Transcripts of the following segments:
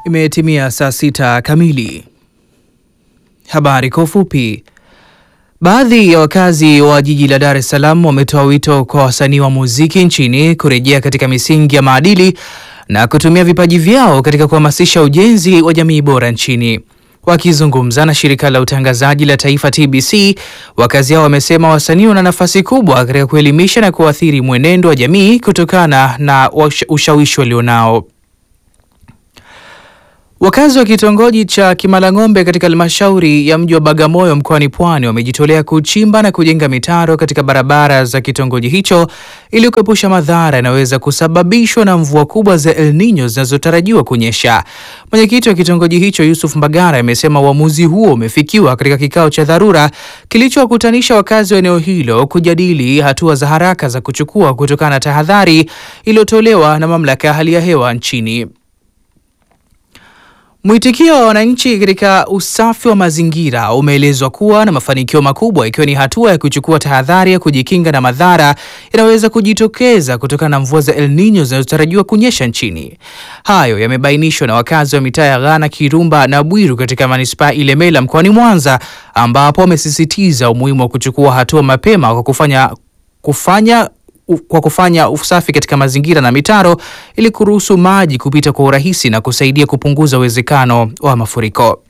Imetimia saa sita kamili. Habari kwa ufupi. Baadhi ya wakazi wa jiji la Dar es Salaam wametoa wito kwa wasanii wa muziki nchini kurejea katika misingi ya maadili na kutumia vipaji vyao katika kuhamasisha ujenzi wa jamii bora nchini. Wakizungumza na shirika la utangazaji la taifa TBC, wakazi hao wamesema wasanii wana nafasi kubwa katika kuelimisha na kuathiri mwenendo wa jamii kutokana na ushawishi walionao. Wakazi wa kitongoji cha Kimalang'ombe katika halmashauri ya mji wa Bagamoyo mkoani Pwani wamejitolea kuchimba na kujenga mitaro katika barabara za kitongoji hicho ili kuepusha madhara yanayoweza kusababishwa na mvua kubwa za El Nino zinazotarajiwa kunyesha. Mwenyekiti wa kitongoji hicho Yusuf Mbagara amesema uamuzi huo umefikiwa katika kikao cha dharura kilichowakutanisha wakazi wa eneo hilo kujadili hatua za haraka za kuchukua kutokana na tahadhari iliyotolewa na mamlaka ya hali ya hewa nchini. Mwitikio wa wananchi katika usafi wa mazingira umeelezwa kuwa na mafanikio makubwa ikiwa ni hatua ya kuchukua tahadhari ya kujikinga na madhara yanayoweza kujitokeza kutokana na mvua za El Nino zinazotarajiwa kunyesha nchini. Hayo yamebainishwa na wakazi wa mitaa ya Ghana, Kirumba na Bwiru katika manispaa Ilemela mkoani Mwanza, ambapo wamesisitiza umuhimu wa kuchukua hatua mapema kwa kufanya kufanya kwa kufanya usafi katika mazingira na mitaro ili kuruhusu maji kupita kwa urahisi na kusaidia kupunguza uwezekano wa mafuriko.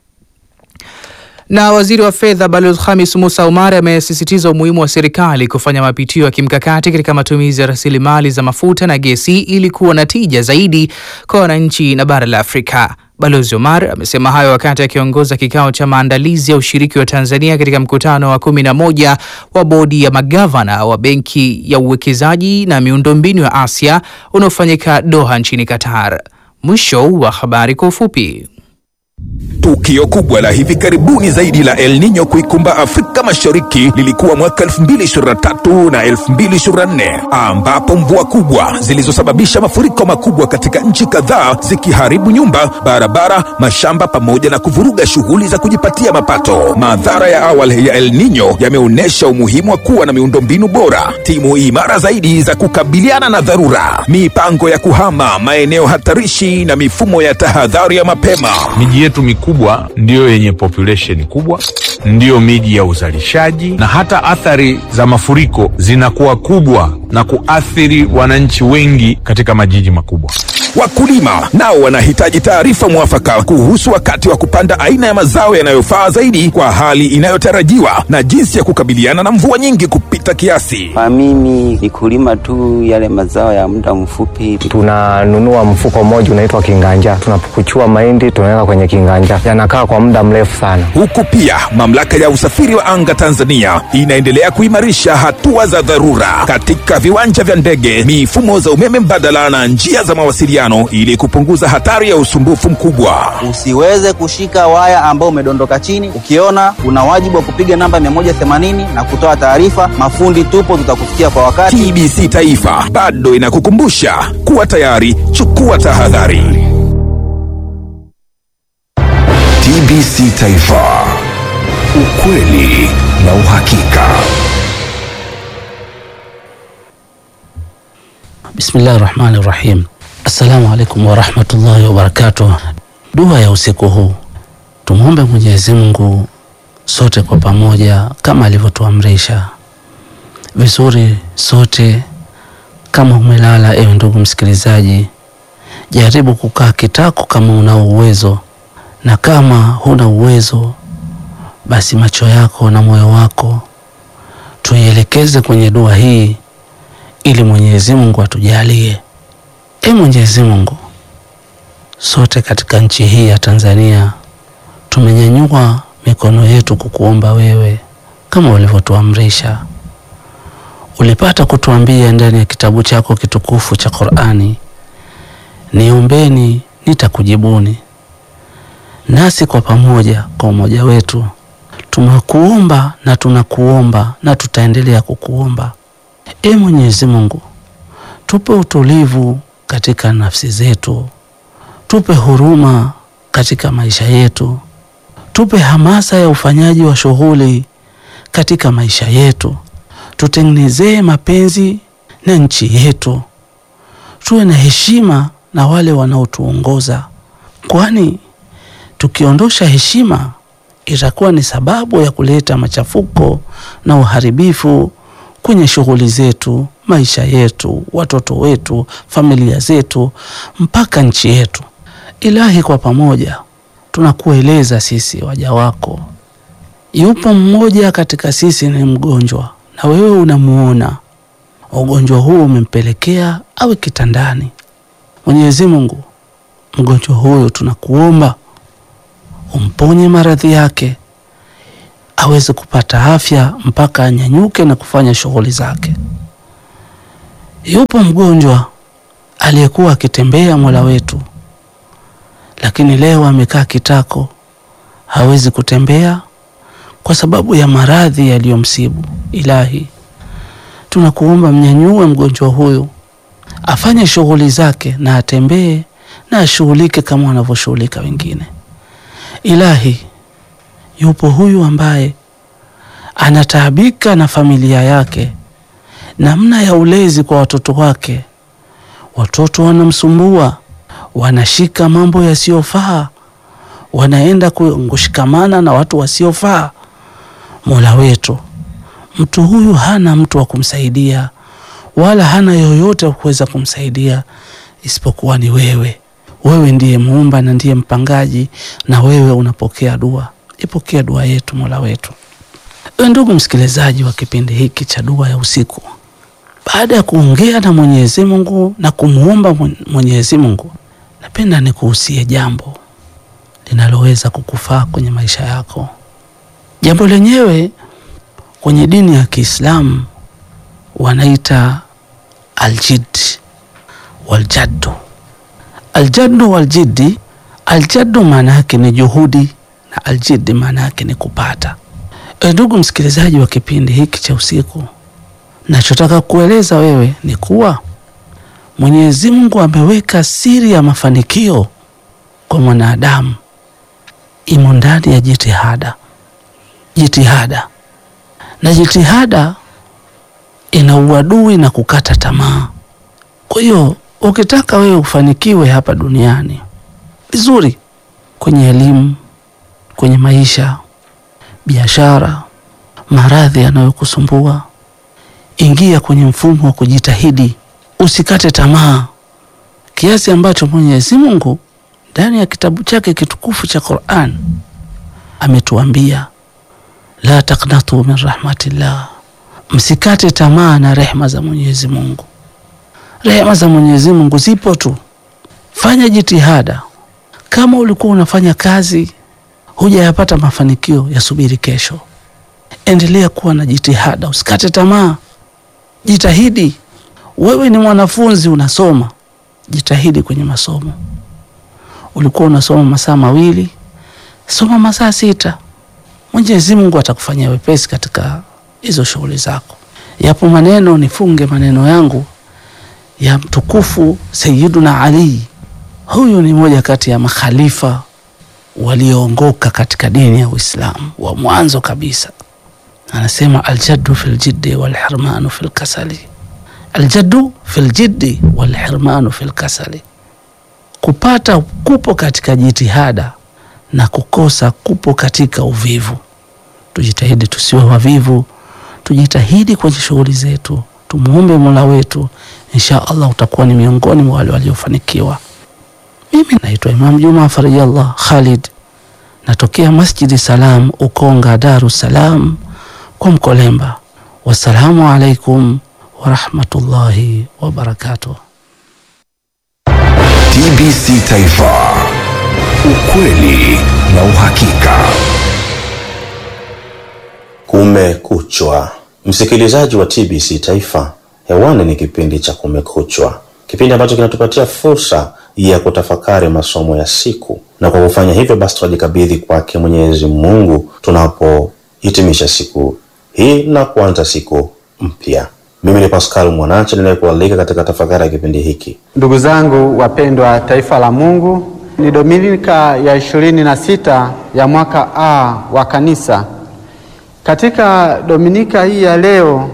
Na waziri wa fedha Balozi Khamis Musa Umar amesisitiza umuhimu wa serikali kufanya mapitio ya kimkakati katika matumizi ya rasilimali za mafuta na gesi ili kuwa na tija zaidi kwa wananchi na bara la Afrika. Balozi Omar amesema hayo wakati akiongoza kikao cha maandalizi ya ushiriki wa Tanzania katika mkutano wa kumi na moja wa bodi ya magavana wa Benki ya Uwekezaji na Miundombinu ya Asia unaofanyika Doha nchini Qatar. Mwisho wa habari kwa ufupi. Tukio kubwa la hivi karibuni zaidi la El Nino kuikumba Afrika Mashariki lilikuwa mwaka 2023 na 2024 ambapo mvua kubwa zilizosababisha mafuriko makubwa katika nchi kadhaa zikiharibu nyumba, barabara, mashamba pamoja na kuvuruga shughuli za kujipatia mapato. Madhara ya awali ya El Nino yameonyesha umuhimu wa kuwa na miundombinu bora, timu imara zaidi za kukabiliana na dharura, mipango ya kuhama maeneo hatarishi na mifumo ya tahadhari ya mapema. Miji yetu mikubwa ndiyo yenye population kubwa, ndiyo miji ya uzalishaji, na hata athari za mafuriko zinakuwa kubwa na kuathiri wananchi wengi katika majiji makubwa. Wakulima nao wanahitaji taarifa mwafaka kuhusu wakati wa kupanda aina ya mazao yanayofaa zaidi kwa hali inayotarajiwa na jinsi ya kukabiliana na mvua nyingi kupita kiasi. Kwa mimi ni kulima tu yale mazao ya muda mfupi. Tunanunua mfuko mmoja unaitwa kinganja, tunapukuchua mahindi tunaweka kwenye kinganja, yanakaa kwa muda mrefu sana. Huku pia mamlaka ya usafiri wa anga Tanzania inaendelea kuimarisha hatua za dharura katika viwanja vya ndege, mifumo za umeme mbadala na njia za mawasiliano ili kupunguza hatari ya usumbufu mkubwa. Usiweze kushika waya ambao umedondoka chini. Ukiona una wajibu wa kupiga namba 180 na kutoa taarifa. Mafundi tupo, tutakufikia kwa wakati. TBC Taifa bado inakukumbusha kuwa tayari, chukua tahadhari. TBC Taifa, ukweli na uhakika. Bismillahi rahmani rahim. Assalamu alaikum warahmatullahi wabarakatuh. Dua ya usiku huu, tumwombe Mwenyezi Mungu sote kwa pamoja kama alivyotuamrisha vizuri. Sote kama umelala, ewe ndugu msikilizaji, jaribu kukaa kitako kama una uwezo, na kama huna uwezo, basi macho yako na moyo wako tuielekeze kwenye dua hii ili Mwenyezi Mungu atujalie. E Mwenyezi Mungu, sote katika nchi hii ya Tanzania tumenyanyua mikono yetu kukuomba wewe kama ulivyotuamrisha. Ulipata kutuambia ndani ya kitabu chako kitukufu cha Qur'ani, niombeni nitakujibuni. Nasi kwa pamoja, kwa umoja wetu, tumekuomba na tunakuomba na tutaendelea kukuomba. E Mwenyezi Mungu, tupe utulivu katika nafsi zetu, tupe huruma katika maisha yetu, tupe hamasa ya ufanyaji wa shughuli katika maisha yetu, tutengenezee mapenzi na nchi yetu, tuwe na heshima na wale wanaotuongoza kwani tukiondosha heshima itakuwa ni sababu ya kuleta machafuko na uharibifu kwenye shughuli zetu, maisha yetu, watoto wetu, familia zetu, mpaka nchi yetu. Ilahi, kwa pamoja tunakueleza sisi waja wako, yupo mmoja katika sisi ni mgonjwa, na wewe unamuona ugonjwa huu umempelekea awe kitandani. Mwenyezi Mungu, mgonjwa huyo tunakuomba umponye maradhi yake aweze kupata afya mpaka anyanyuke na kufanya shughuli zake. Yupo mgonjwa aliyekuwa akitembea Mola wetu, lakini leo amekaa kitako, hawezi kutembea kwa sababu ya maradhi yaliyomsibu. Ilahi, tunakuomba mnyanyue mgonjwa huyu afanye shughuli zake na atembee na ashughulike kama wanavyoshughulika wengine. Ilahi, yupo huyu ambaye anataabika na familia yake, namna ya ulezi kwa watoto wake. Watoto wanamsumbua, wanashika mambo yasiyofaa, wanaenda kushikamana na watu wasiofaa. Mola wetu, mtu huyu hana mtu wa kumsaidia wala hana yoyote wa kuweza kumsaidia isipokuwa ni wewe. Wewe ndiye muumba na ndiye mpangaji, na wewe unapokea dua. Ipokea dua yetu Mola wetu. Ewe ndugu msikilizaji wa kipindi hiki cha dua ya usiku, baada ya kuongea na Mwenyezi Mungu na kumuomba Mwenyezi Mungu, napenda nikuhusie jambo linaloweza kukufaa kwenye maisha yako. Jambo lenyewe kwenye dini ya Kiislamu wanaita aljid waljaddu. Aljaddu waljiddi, aljaddu maana yake ni juhudi na aljiddi maana yake ni kupata. E, ndugu msikilizaji wa kipindi hiki cha usiku, nachotaka kueleza wewe ni kuwa Mwenyezi Mungu ameweka siri ya mafanikio kwa mwanadamu imo ndani ya jitihada. Jitihada na jitihada ina uadui na kukata tamaa. Kwa hiyo ukitaka wewe ufanikiwe hapa duniani vizuri, kwenye elimu, kwenye maisha, biashara, maradhi yanayokusumbua, ingia kwenye mfumo wa kujitahidi, usikate tamaa, kiasi ambacho Mwenyezi Mungu ndani ya kitabu chake kitukufu cha Qur'an ametuambia la taqnatu min rahmatillah Msikate tamaa na rehema za Mwenyezi Mungu. Rehema za Mwenyezi Mungu zipo tu, fanya jitihada. Kama ulikuwa unafanya kazi hujayapata mafanikio, yasubiri kesho. Endelea kuwa na jitihada, usikate tamaa, jitahidi. Wewe ni mwanafunzi unasoma, jitahidi kwenye masomo. Ulikuwa unasoma masaa mawili, soma masaa sita. Mwenyezi Mungu atakufanyia wepesi katika hizo shughuli zako. Yapo maneno, nifunge maneno yangu ya mtukufu Sayyiduna Ali. Huyu ni moja kati ya makhalifa walioongoka katika dini ya Uislamu wa mwanzo kabisa. Anasema aljaddu fil jiddi wal hirmanu fil kasali, aljaddu fil jiddi wal hirmanu fil kasali, kupata kupo katika jitihada na kukosa kupo katika uvivu. Tujitahidi tusiwe wavivu tujitahidi kwenye shughuli zetu, tumuombe Mola wetu, insha Allah utakuwa ni miongoni mwa wale waliofanikiwa. Mimi naitwa Imam Juma Farijallah Khalid, natokea Masjidi Salam Ukonga, Dar es Salaam kwa Mkolemba. Wassalamu alaikum warahmatullahi wabarakatuh. TBC Taifa, ukweli na uhakika. Kumekuchwa, msikilizaji wa TBC Taifa, hewani ni kipindi cha Kumekuchwa, kipindi ambacho kinatupatia fursa ya kutafakari masomo ya siku, na kwa kufanya hivyo basi tunajikabidhi kwake Mwenyezi Mungu tunapohitimisha siku hii na kuanza siku mpya. Mimi ni Pascal Mwanache ninayekualika katika tafakari ya kipindi hiki. Ndugu zangu wapendwa, taifa la Mungu, ni Dominika ya ishirini na sita ya mwaka A wa kanisa. Katika Dominika hii ya leo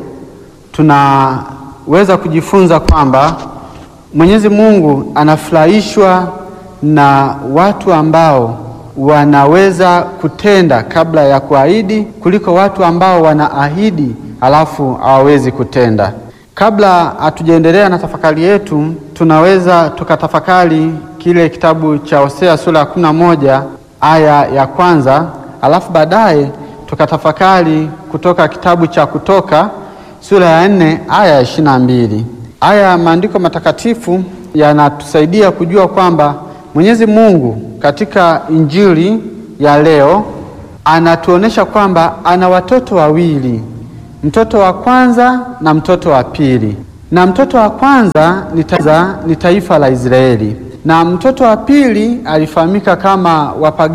tunaweza kujifunza kwamba Mwenyezi Mungu anafurahishwa na watu ambao wanaweza kutenda kabla ya kuahidi kuliko watu ambao wanaahidi alafu hawawezi kutenda. Kabla hatujaendelea na tafakari yetu, tunaweza tukatafakari kile kitabu cha Hosea sura ya kumi na moja aya ya kwanza, alafu baadaye tukatafakari kutoka kitabu cha Kutoka sura ya nne aya ya ishirini na mbili. Aya ya maandiko matakatifu yanatusaidia kujua kwamba Mwenyezi Mungu katika Injili ya leo anatuonesha kwamba ana watoto wawili, mtoto wa kwanza na mtoto wa pili, na mtoto wa kwanza ni taifa, ni taifa la Israeli na mtoto wa pili alifahamika kama wapagani